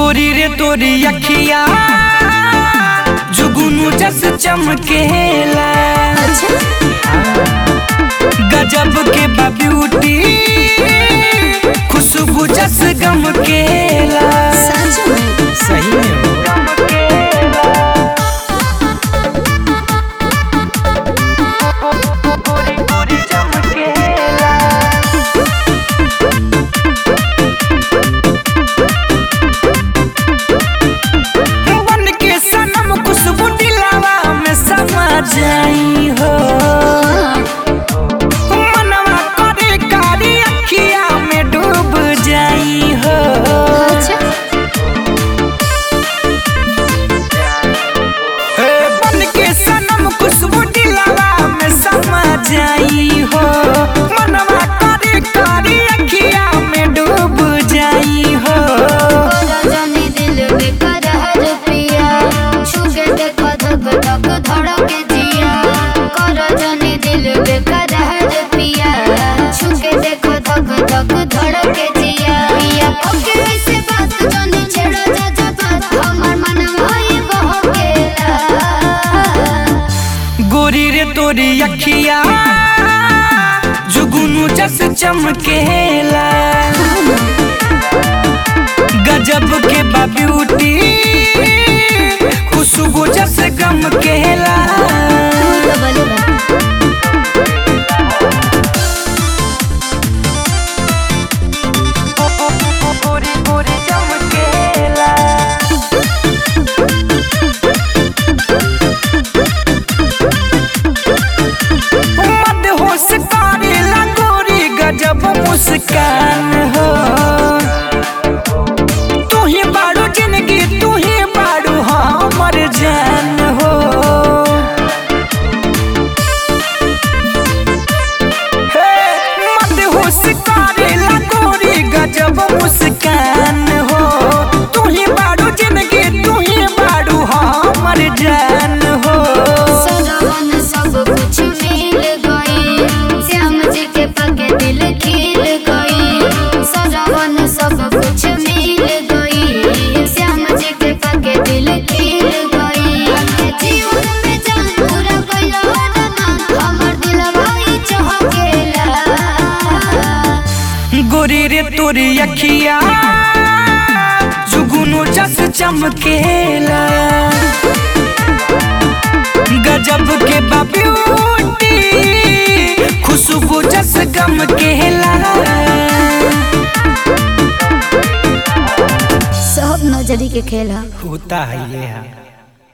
गोरी रे तोरी अखिया जुगुनु जस चमकेला गजब के बा ब्यूटी खुशबू जस गमकेला सही में हो। गोरी गोरी चमकेला बन के सनम खुशबू दिलावा में समा जाई हो मनवा करे कारी अखिया में डूब जाई हो हे बन के सनम खुशबू दिलावा में समा जाई हो मनवा करे कारी अखिया में डूब जाई हो धड़के जिया पिया ओके ऐसे बात जानी छेड़ा जा जा बात हमर मन भाई बहकेला गोरी रे तोरी अखिया जुगुनु जस चमकेला गजब के बा ब्यूटी खुशबू जस गमकेला गोरी गोरी चमकेला मद होश करेला गोरी गजब मुस्कान हो तू ही बाड़ू जिंदगी तू ही बाड़ू हमर जान हो हे मद होश करेला गोरी गजब मुस्कान हो तू ही बाड़ू जिंदगी तू ही बाड़ू हमर जान हो सजवन सब कुछ मिल गई श्याम जी के पके दिल खिल गई सजवन सब कुछ मिल गई श्याम जी के पके दिल खिल गई के जीवन में जान पूरा कइला ना हमर दिल भाई चहकेला गोरी रे तोरी अखिया जुगुनु जस चमकेला गजब के बा ब्यूटी खुशबू जस गमकेला सब नजरी के खेल है होता है ये है